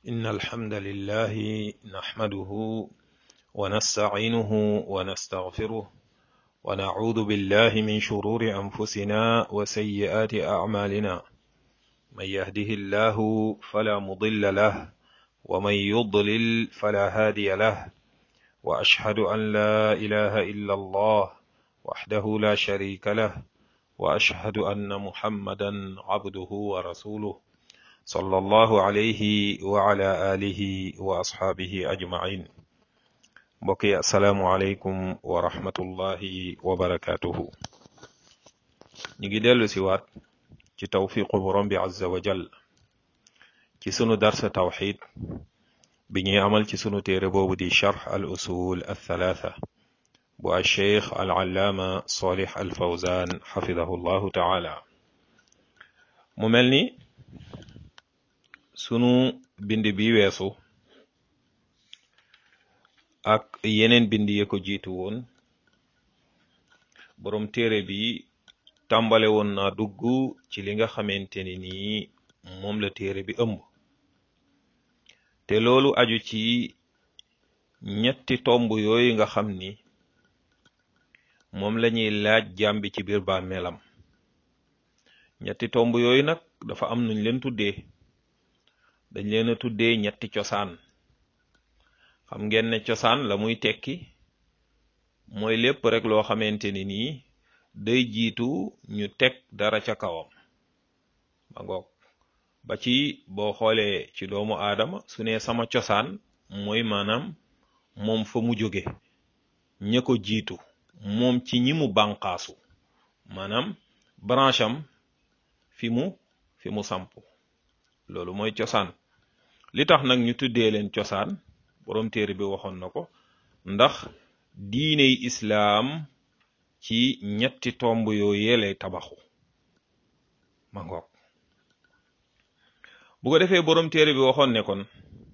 إن الحمد لله نحمده ونستعينه ونستغفره ونعوذ بالله من شرور أنفسنا وسيئات أعمالنا من يهده الله فلا مضل له ومن يضلل فلا هادي له وأشهد أن لا إله إلا الله وحده لا شريك له وأشهد أن محمدا عبده ورسوله صلى الله عليه وعلى آله وأصحابه أجمعين mbokki asalaamualeykum wa rahmatullahi wa barakatuhu ñu ngi dellu si waat ci tawfiqu borom bi azza wa jal ci sunu darsa tawxid bi ñuy amal ci sunu téere boobu di charx al usul al thalatha bu al cheikh al allaama solih al fawzan xafidahu llahu taala mu mel ni sunu bind bi weesu ak yeneen bind ye ko jiitu woon boroom téere bi tàmbale woon naa dugg ci li nga xamante ni nii moom la téere bi ëmb te loolu aju ci ñetti tomb yooyu nga xam ni moom la ñuy laaj jàmbi ci biir bàmmeelam ñetti tomb yooyu nag dafa am nuñ leen tuddee dañ leen a tuddee ñetti cosaan xam ngeen ne cosaan la muy tekki mooy lépp rek loo xamante ni nii day jiitu ñu teg dara ca kawam ba ngoog ba ci boo xoolee ci doomu aadama su ne sama cosaan mooy maanaam moom fa mu jóge ña ko jiitu moom ci ñi mu bànqaasu maanaam branche am fi mu fi mu samp loolu mooy cosaan li tax nag ñu tuddee leen cosaan boroom téere bi waxoon na ko ndax diiney islaam ci ñetti tomb yooyee lay tabaxu ma ngoog bu ko defee boroom téere bi waxoon ne kon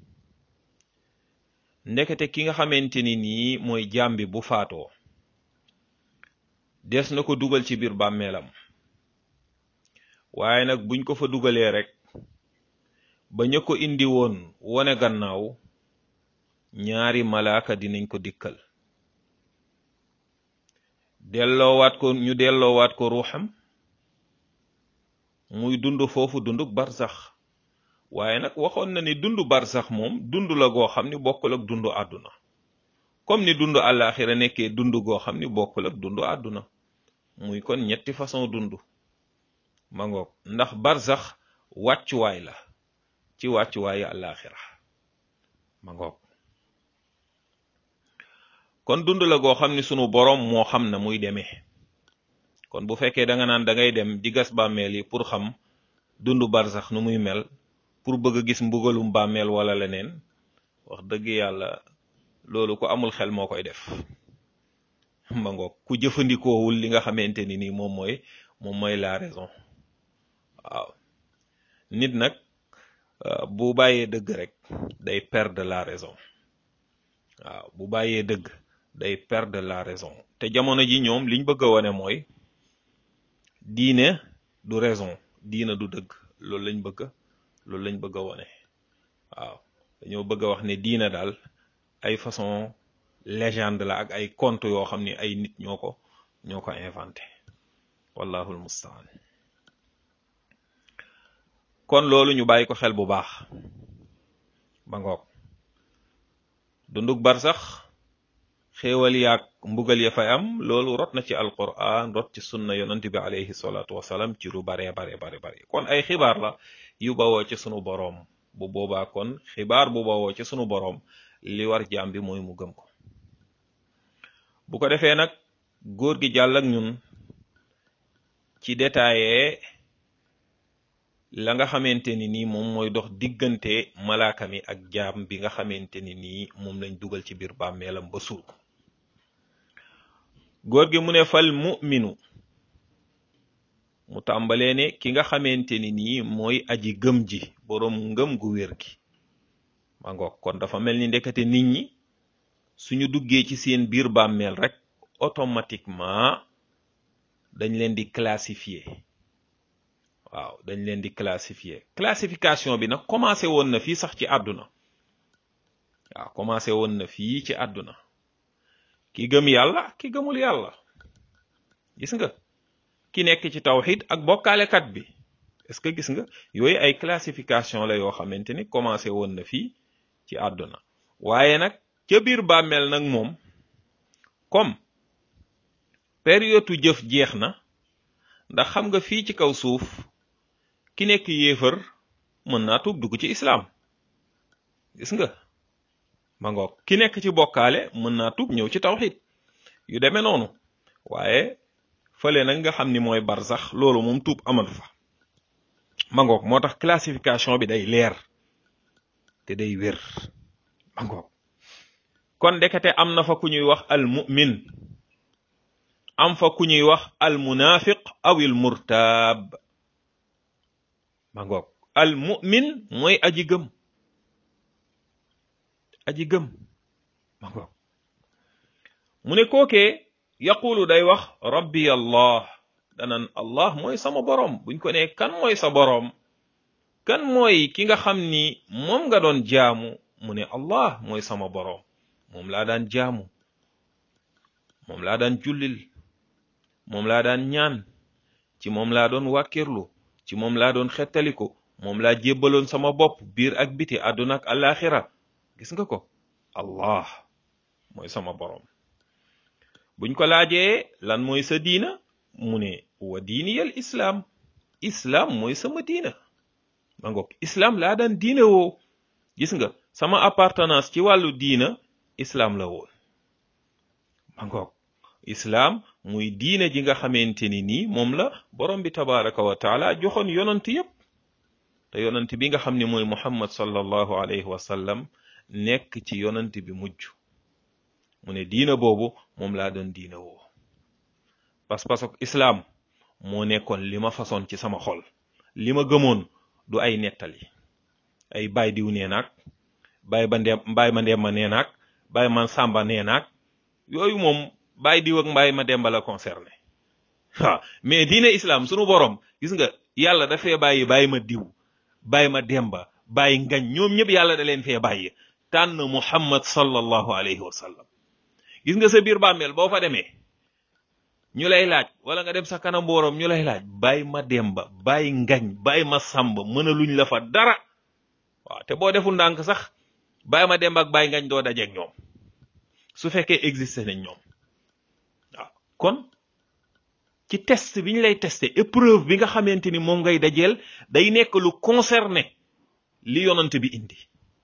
ndekete ki nga xamante ni nii mooy jaam bi bu faatoo des na ko dugal ci biir bàmmeelam waaye nag buñ ko fa dugalee rek ba ña ko indi woon wone gannaaw ñaari malaaka dinañ ko dikkal delloowaat ko ñu delloowaat ko ruuxam muy dund foofu dunduk barsax waaye nag waxoon na ni dund barsax moom dund la goo xam ni bokkul ak dund àdduna comme ni dund àllaaxira nekkee dund goo xam ni bokkul ak dund àdduna muy kon ñetti façon dund ma ngoog ndax barsax wàccuwaay la ci wàccuwaayu àllaaxira ma ngoog kon dund la goo xam ni sunu boroom moo xam na muy demee kon bu fekkee da nga naan da ngay dem di gas bàmmeel yi pour xam dund barsax nu muy mel pour bëgg a gis mbugalum bàmmeel wala leneen wax dëgg yàlla loolu ko amul xel moo koy def ma ngoog ku jëfandikoowul li nga xamante ni nii moom mooy moom mooy la raison waaw nit nag bu bàyyee dëgg rek day perdre la raison waaw bu bàyyee dëgg day perdre la raison te jamono ji ñoom liñ bëgg a wone mooy diine du raison diine du dëgg loolu lañ bëgg loolu lañ bëgg a wone waaw dañoo bëgg a wax ne diine daal ay façon légende la ak ay conte yoo xam ni ay nit ñoo ko ñoo ko inventé wallahu almustaan kon loolu ñu bàyyi ko xel bu baax ba ngoog dunduk barsax xéewal yaag mbugal ya fay am loolu rot na ci alquran rot ci sunna yonent bi alayhi salaatu wasalaam ci lu bare bare bare bare kon ay xibaar la yu bawoo ci sunu boroom bu boobaa kon xibaar bu bawoo ci sunu boroom li war jaam bi mooy mu gëm ko bu ko defee nag góor gi jàll ak ñun ci détaillé la nga xamante ni nii moom mooy dox diggante malaaka mi ak jaam bi nga xamante ni nii moom lañ dugal ci biir bàmmeelam ba suul ko góor gi mu ne fal mu'minu mu tàmbalee ne ki nga xamante ni nii mooy aji gëm ji boroom ngëm gu wér gi ma ngoog kon dafa mel ni ndekete nit ñi suñu duggee ci seen biir bàmmeel rek automatiquement dañ leen di classifier waaw dañ leen di classifier classification bi nag commencé woon na fii sax ci àdduna waaw commencé woon na fii ci àdduna ki gëm yàlla ki gëmul yàlla gis nga ki nekk ci tawxid ak bokkaalekat bi est-ce que gis nga yooyu ay classification la yoo xamante ni commencé woon na fii ci àdduna waaye nag ca biir bàmmeel nag moom comme période jëf jeex na ndax xam nga fii ci kaw suuf ki nekk yéefar mën naa tuub dugg ci islaam gis nga ma ngoog ki nekk ci bokkaale mën naa tuub ñëw ci tawxid yu demee noonu waaye fële nag nga xam ni mooy barsax loolu moom tuub amatu fa ma ngoog moo tax classification bi day leer te day wér ma ngoog kon ndekete am na fa ku ñuy wax al mu'min am fa ku ñuy wax al munafiq aw il murtaab ma ngoog al mu'min mooy aji gëm aji gëm ma ngoog mu ne kookee yaqulu day wax rabbi allah danan allah mooy sama boroom buñ ko ne kan mooy sa boroom kan mooy ki nga xam ni moom nga doon jaamu mu ne allah mooy sama boroom moom laa daan jaamu moom laa daan jullil moom laa daan ñaan ci moom laa doon wàkkirlu ci moom laa doon xettaliku moom laa jébbaloon sama bopp biir ak biti àdduna ak alaxira gis nga ko allah mooy sama boroom buñ ko laajee lan mooy sa diina mu ne wa diiniyal islaam islaam mooy sama diina ma ngoog islaam laa daan diine woo gis nga sama appartenance ci wàllu diina islaam la woon ma ngoog islaam muy diine ji nga xamante ni nii moom la borom bi tabaraka wa taala joxoon yonant yépp te yonant bi nga xam ne mooy muhammad sallallahu alayhi wa sallam nekk ci yonant bi mujj mu ne diina boobu moom laa doon diina woo pas-pas ak islaam moo nekkoon li ma façon ci sama xol li ma gëmoon du ay nettali ay baay diw nee naag baay ba ndem mbaay ma ndem ma nee naag baay man sàmba nee naag yooyu moom baay diw ak mbaay ma demba la concerné waaw mais diine islam sunu borom gis nga yàlla dafee bàyyi bàyyi ma diw bàyyi ma demba bàyyi ngañ ñoom ñëpp yàlla da leen fee bàyyi tànn muhammad sallallahu alayhi wa sallam gis nga sa biir bàmmeel boo fa demee ñu lay laaj wala nga dem sa kanam boroom ñu lay laaj bàyyi ma demba bàyyi ngañ bàyyi ma sàmb mën a luñ la fa dara waaw te boo deful ndànk sax bàyyi ma demba ak bàyyi ngañ doo dajeeg ñoom su fekkee existé nañ ñoom waaw kon ci test bi ñu lay testé épreuve bi nga xamante ni moom ngay dajeel day nekk lu concerné li yonante bi indi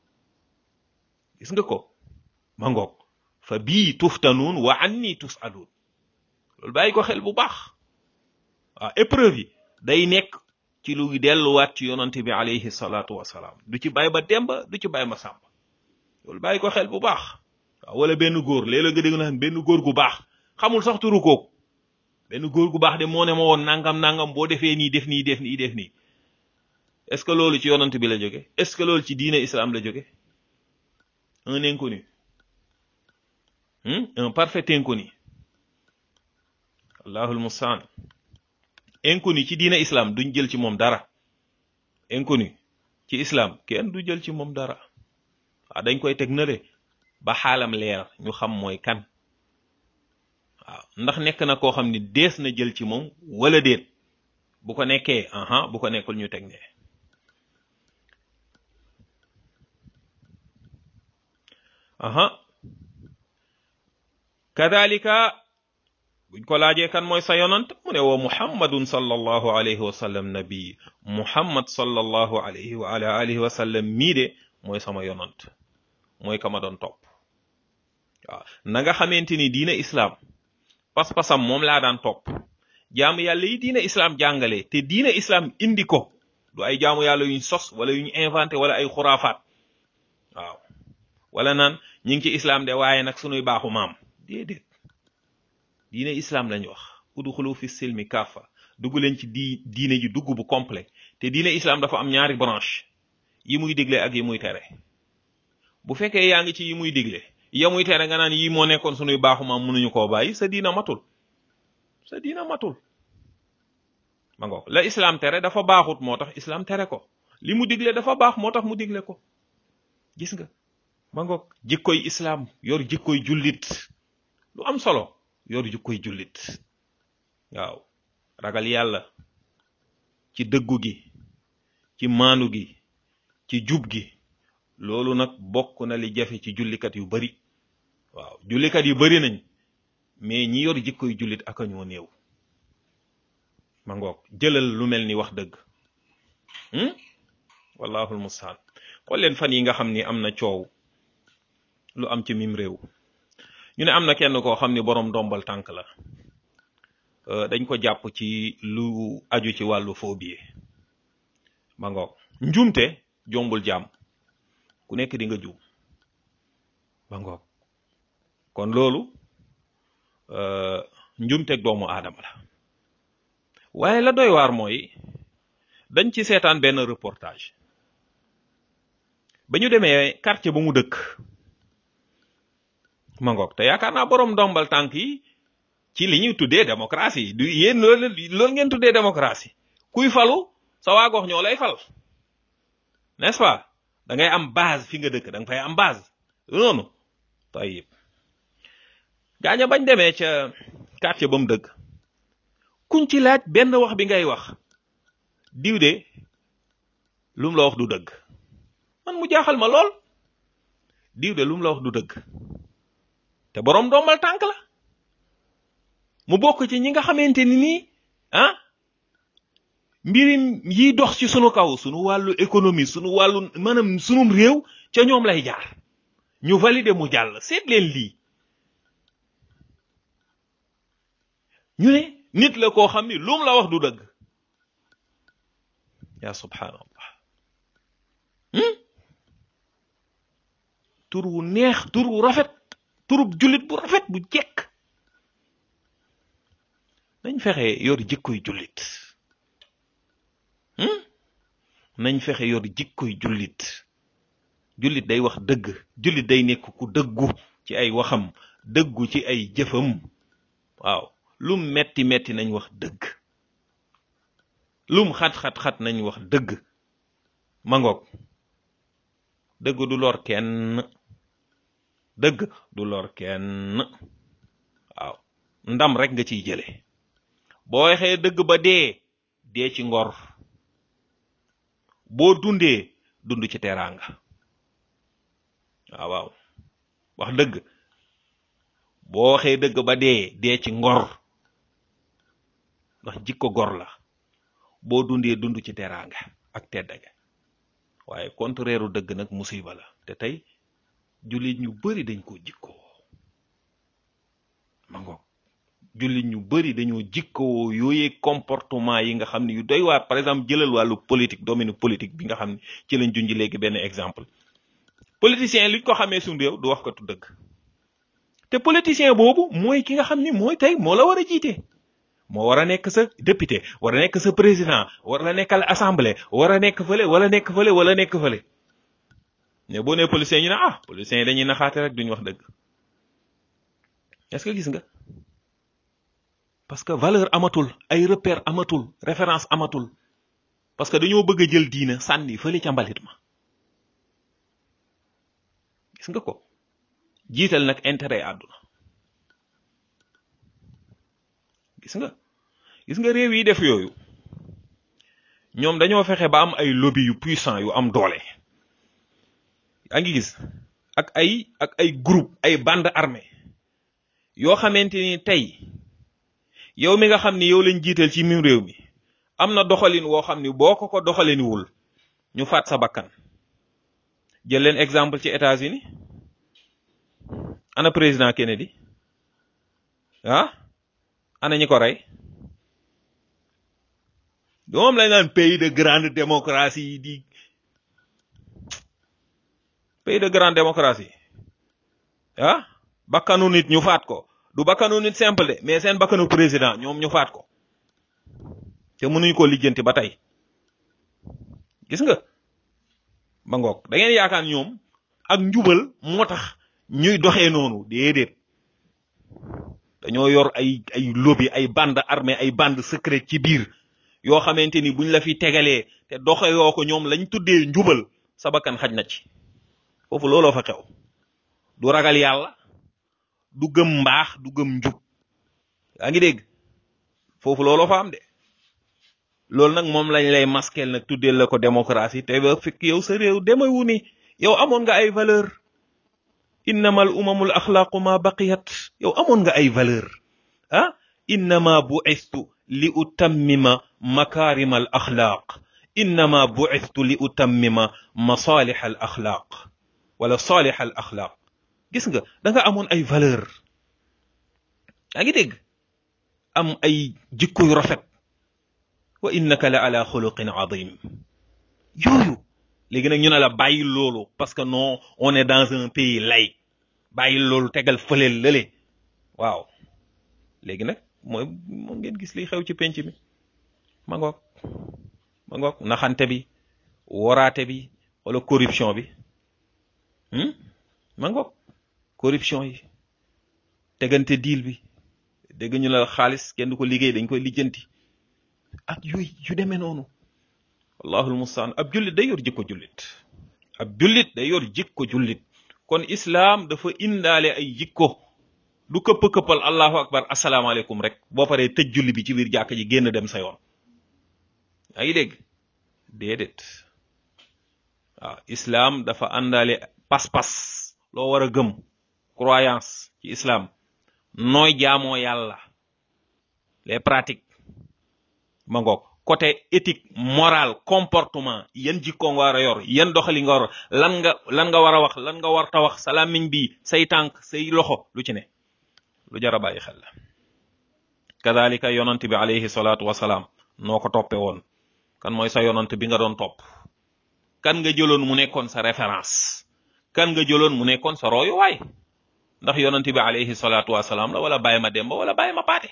gis nga ko ma ngoog fa bii tuftanuun wa anni tusaluun loolu bàyyi ko xel bu baax waaw épreuve yi day nekk ci lu delluwaat ci yonante bi alayhi salaatu wasalaam du ci bàyyi ba demba du ci bàyyi ma sàmba loolu bàyyi ko xel bu baax waaw wala benn góor léeg-léeg nga dégg naan benn góor gu baax xamul sax turu kooku benn góor gu baax de moo ne ma woon nangam nangam boo defee nii def nii def nii def nii est-ce que loolu ci yonante bi la jóge est-ce que loolu ci diine islam la jóge un inconnu un parfait inconnu allahul mustaan inconnu ci diine islam duñ jël ci moom dara inconnu ci islam kenn du jël ci moom dara waaw dañ koy teg nale ba xaalam leer ñu xam mooy kan waaw ndax nekk na koo xam ni dees na jël ci moom wala déet bu ko nekkee aha bu ko nekkul ñu teg ne aha kadalika buñ ko laajee kan mooy sa yonant mu ne wa muhammadun sallallahu alayhi wa sallam nabi muhammad sallallahu alayhi wa ala alihi wa sallam mii de mooy sama yonant mooy ka ma doon topp waaw na nga xamante ni diina islaam pas-pasam moom laa daan topp jaamu yàlla yi diina islaam jàngale te diina islaam indi ko du ay jaamu yàlla yuñ sos wala yuñ inventé wala ay xuraafaat waaw wala naan ñi ngi ci islaam de waaye nag sunuy baaxu maam déedéet diine islam lañ wax udxulu fi silmi kaafa dugg leen ci di diine ji dugg bu complet te diine islam dafa am ñaari branche yi muy digle ak yi muy tere bu fekkee yaa ngi ci yi muy digle ya muy tere nga naan yi moo nekkoon sunuy baaxu maam mënuñu koo bàyyi sa diina matul sa diina matul ma ngoog la islam tere dafa baaxut moo tax islam tere ko li mu digle dafa baax moo tax mu digle ko gis nga ma ngoog jikkoy islam yor jikkoy jullit lu am solo yor jikkoy jullit waaw ragal yàlla ci dëggu gi ci maanu gi ci jub gi loolu nag bokk na li jafe ci jullikat yu bari waaw jullikat yu bari nañ mais ñi yor jikkoy jullit aka ñoo néew ma ngoog jëlal lu mel ni wax dëgg wallahul mustaan xool leen fan yi nga xam ni am na coow lu am ci mim réew ñu ne am na kenn koo xam ni boroom dombal tànk la dañ ko jàpp ci lu aju ci wàllu phobie ma ngoog njuumte jombul jàmm ku nekk di nga juum ma ngoog kon loolu njuumteeg doomu aadama la waaye la doy waar mooy dañ ci seetaan benn reportage ba ñu demee quartier ba mu dëkk ma ngoog te yaakaar naa boroom ndombal tànk yi ci li ñuy tuddee démocratie du yéen loolu loolu ngeen tuddee démocratie kuy falu sa waa gox ñoo lay fal n'est-ce pas da ngay am base fi nga dëkk da nga fay am base noonu tayib gaaña bañ demee ca quartier ba mu dëkk kuñ ci laaj benn wax bi ngay wax diw de lum la wax du dëgg man mu jaaxal ma lool diw de lum la wax du dëgg te boroom doomal tànk la mu bokk ci ñi nga xamante ni nii ah mbirim yi dox ci sunu kaw sunu wàllu économie sunu wàllu maanaam sunum réew ca ñoom lay jaar ñu valider mu jàll seet leen lii ñu ne nit la koo xam ni lum la wax du dëgg yaa subhanallah tur wu neex tur wu rafet turub jullit bu rafet bu jekk nañ fexe yor jikkoy jullit nañ fexe yor jikkoy jullit jullit day wax dëgg jullit day nekk ku dëggu ci ay waxam dëggu ci ay jëfam waaw lum metti metti nañ wax dëgg lum xat-xat-xat nañ wax dëgg mangoog dëgg du lor kenn dëgg du lor kenn waaw ndam rek nga ciy jële boo waxee dëgg ba dee dee ci ngor boo dundee dund ci teraanga waaw waaw wax dëgg boo waxee dëgg ba dee dee ci ngor ndax jikko gor la boo dundee dund ci teraanga ak teddaga waaye contraire u dëgg nag musiba la te tey jullit ñu bari dañ ko jikkoo ma ngoog jullit ñu bari dañoo jikkoo yooyee comportement yi nga xam ne yu doy waar par exemple jëlal wàllu politique domaine politique bi nga xam ne ci lañ junj léegi benn exemple politicien liñ ko xamee suñu réew du wax ko tu dëgg te politicien boobu mooy ki nga xam ni mooy tey moo la war a jiite moo war a nekk sa député war a nekk sa président war a nekkal assemblée war a nekk fële wala nekk fële wala nekk fële mais boo nee politicien ñu ne ah politicien yi dañuy naxaate rek duñ wax dëgg est-ce que gis nga parce que valeur amatul ay repère amatul référence amatul parce que dañoo bëgg a jël diina sànni fële ca mbalit ma gis nga ko jiital nag intérêt àdduna gis nga gis nga réew yi def yooyu ñoom dañoo fexe ba am ay lobby yu puissant yu am doole yaa ngi gis ak ay ak ay groupe ay bande armée yoo xamante ni tey yow mi nga xam ni yow lañ jiital ci mim réew mi am na doxalin woo xam ni boo ko ko doxaliniwul ñu faat sa bakkan jël leen exemple ci États-Unis ana président Kennedy ah ana ñi ko rey moom lañ naan pays de grande démocratie di pays de grande démocratie ah bakkanu nit ñu faat ko du bakkanu nit simple de mais seen bakkanu président ñoom ñu faat ko te mënuñu ko lijjanti ba tey gis nga ba ngoog da ngeen yaakaar ñoom ak njubal moo tax ñuy doxee noonu déedéet dañoo yor ay ay lobby ay bande armée ay bande secrète ci biir yoo xamante ni buñ la fi tegalee te doxe yoo ko ñoom lañ tuddee njubal sa bakkan xaj na ci foofu looloo fa xew du ragal yàlla du gëm mbaax du gëm njub yaa ngi dégg foofu looloo fa am de loolu nag moom lañ lay maskel nag tuddee la ko démocratie te ba fekk yow sa réew demewu ni yow amoon nga ay valeur innama al umamul axlaaqu ma baqiyat yow amoon nga ay valeur ah innama bu'istu li utammima makarima al axlaaq innama bu'istu li utammima masalih al axlaaq wala salih al axlaaq gis nga da nga amoon ay valeur yaa ngi dégg am ay jikko yu rafet wa innaka la ala xuluqin azim yooyu léegi nag ñu ne la bàyyi loolu parce que non on est dans un pays laïque bàyyi loolu tegal fëleel lële waaw léegi nag mooy moo ngeen gis liy xew ci penc mi ma ngoog ma ngoog naxante bi woraate bi wala corruption bi ma ngoog corruption yi tegante diil bi dégg ñu la xaalis kenn du ko liggéey dañ koy lijjanti ak yooyu yu demee noonu wallahul mustaan ab jullit day yor jikko jullit ab jullit day yor jikko jullit kon islaam dafa indaale ay jikko du këpp-këppal allahu akbar asalaamaaleykum rek boo paree tëj julli bi ci biir jàkk ji génn dem sa yoon yaa ngi dégg déedéet waaw islaam dafa àndaale pas-pas loo war a gëm croyance ci islaam nooy jaamoo yàlla les pratiques ma ngoog côté éthique morale comportement yan jikko nga war a yor yan doxali nga war lan nga lan nga war a wax lan nga war ta wax sa làmmiñ bi say tànk say loxo lu ci ne lu jar a bàyyi xel la kadalika yonant bi alayhi salaatu wasalaam noo ko toppe woon kan mooy sa yonant bi nga doon topp kan nga jëloon mu nekkoon sa référence kan nga jëloon mu nekkoon sa royuwaay ndax yonant bi alayhi salaatu wasalaam la wala bàyyi ma demba wala bàyyi ma paate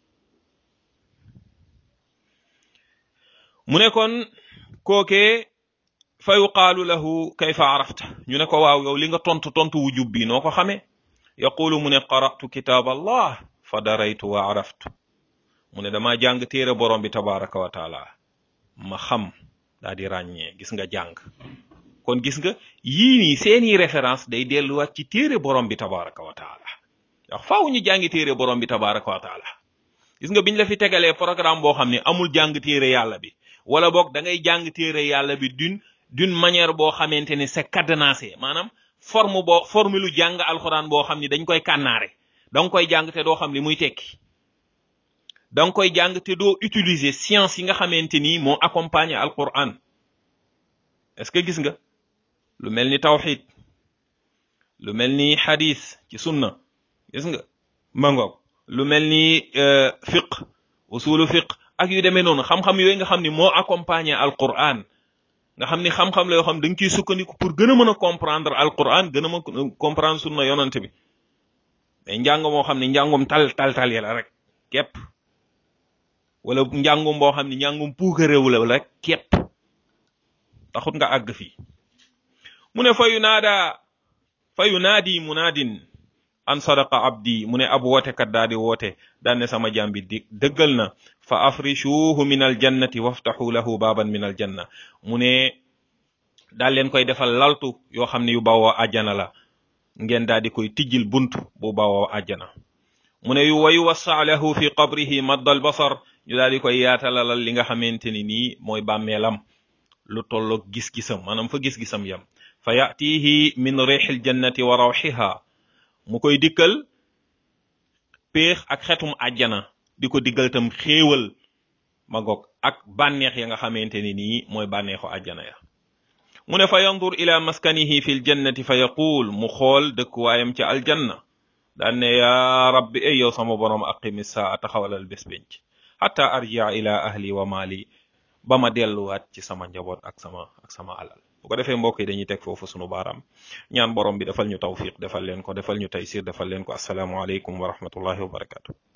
mu ne kon kookee fa yuqaalu lahu kayfa arafta ñu ne ko waaw yow li nga tontu tontu wu jub bi noo ko xamee yaqulu mu ne qara'tu kitaab allah fa daraytu wa araftu mu ne dama jàng téere borom bi tabaraka wa taala ma xam daa di ràññee gis nga jàng kon gis nga yii nii seeni référence day delluwaat ci téere borom bi tabaraka wa taala ndax faaw ñu jàngi téere borom bi tabaraka wa taala gis nga biñ la fi tegalee programme boo xam ne amul jàng téere yàlla bi wala boog da ngay jàng téere yàlla bi d'une d'une manière boo xamante ni c'est cadenassé maanaam forme boo forme lu jàng alxuraan boo xam ni dañ koy kànnaare da nga koy jàng te doo xam li muy tekki da nga koy jàng te doo utiliser science yi nga xamante ni moo accompagner alquran est-ce que gis nga lu mel ni tawxid lu mel ni xadis ci sunna gis nga mangoog lu mel ni fiq usulu fiq ak yu demee noonu xam-xam yooyu nga xam ni moo accompagner alquran nga xam ni xam-xam la yoo xam da nga ciy sukkandiku pour gën a mën a comprendre alquran gën a mën a comprendre sunna yonante bi mais njàng moo xam ne njàngum tal tal tal ya la rek képp wala njàngum boo xam ne njàngum puukaréew la rek képp taxut nga àgg fii mu ne fayu naada fayu naadi munaadin an sadaqa abdi mu ne ab wootekat daa di woote daan ne sama jaam bi di dëggal na fa afrishuhu min aljannati waftaxu lahu baaban min aljanna mu ne daal leen koy defal laltu yoo xam ne yu bawoo àjjana la ngeen daal di koy tijjil bunt bu bawoo àjjana mu ne yu wayu wassa lahu fi qabrihi madd al basar ñu daal di koy yaatalalal li nga xamante ni nii mooy bàmmeelam lu tolloog gis-gisam maanaam fa gis-gisam yam fa yatihi min rixil jannati wa rawxiha mu koy dikkal péex ak xetum àjjana di ko diggal tam xéewal ma goog ak bànneex ya nga xamante ni nii mooy bànneexu àjjana ya mu ne fa yandur ila maskanihi fi ljannati fa yaquul mu xool dëkkuwaayam ci aljanna daan ne yaa rabbi ay yow sama borom aqimi saa taxawalal bés benc xata arjia ila ahli wa mali ba ma delluwaat ci sama njaboot ak sama ak sama alal bu ko defee mbokk yi dañuy teg foofu sunu baaraam ñaan borom bi defal ñu tawfiq defal leen ko defal ñu taysir defal leen ko asalaamualeykum wa rahmatullahi wa barakatu